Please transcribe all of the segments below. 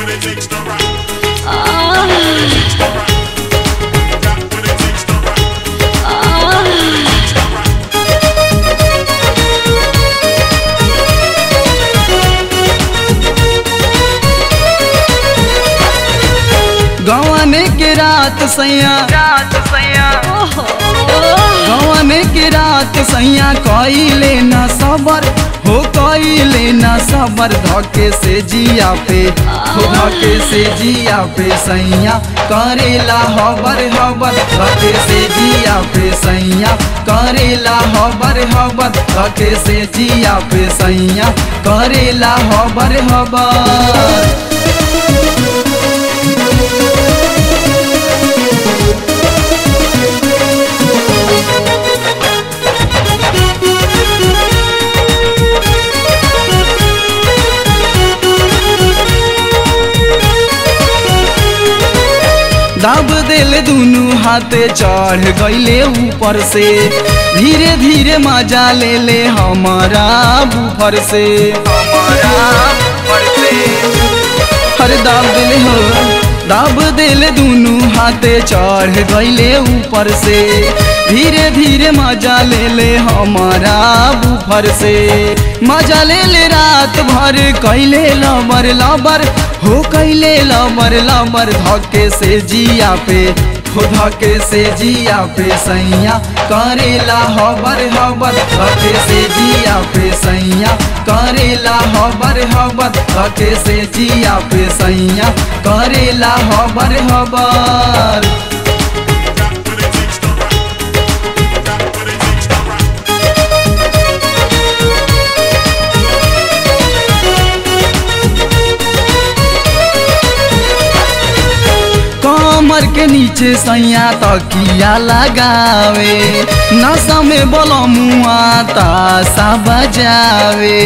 what it takes to rock. Got what it takes to rock. Got what it takes to rock. Got what it takes to rock. गवाने के रात सैया रात सैया गवाने के रात सैया कइले न सबर हो कइले न सबर धके से जिया पे हो धके से जिया पे सैया करेला हबर हबर धके से जिया पे सैया करेला हबर हबर धके से जिया पे सैया करेला हबर हबर दाब दिल दुनु हाथे चढ़ गईले ऊपर से धीरे धीरे मजा ले ले हमारा बुफर से हमारा ऊपर से हर दाब दिल हो दाब दिल दुनु हाथे चढ़ गईले ऊपर से धीरे धीरे मजा ले ले हमारा बुफर से मजा ले ले रात भर कैले लबर लबर हो कैले लबर लबर धके से जिया पे हो धके से जिया पे सैया करेला हबर हबर धके से जिया पे सैया करेला हबर हबर धके से जिया पे सैया करेला हबर हबर Got what it takes to rock. Got what it takes to rock. कमर के नीचे सैया तकिया लगावे नशा में बलमुआ तासा बजावे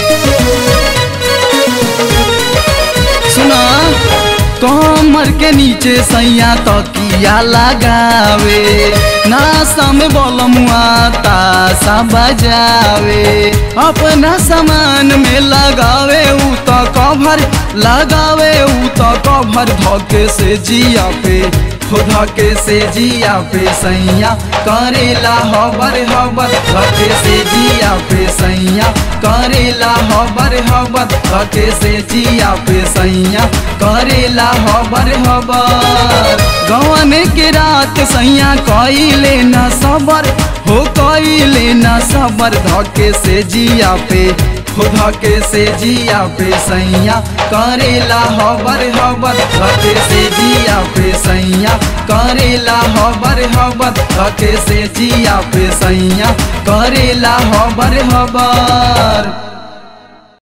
सुना कमर के नीचे सैया तकिया लगावे नासा में बलमुआ तासा बजावे अपना सामान में लगावे उ तो कभर लगावे उ तो कभर धके से जिया पे हो धके से जिया पे सैया करेला हबर हबर धके से जिया पे सैया करेला हबर हबर धके से जिया पे सैया करेला हबर हबर गवाने के रात सैया कइले न सबर हो कइले न सबर धके से जिया पे हो धके से जिया पे सैया करेला हबर हबर धके से जिया पे सैया करेला हबर हबर धके से जिया पे सैया करेला हबर हबर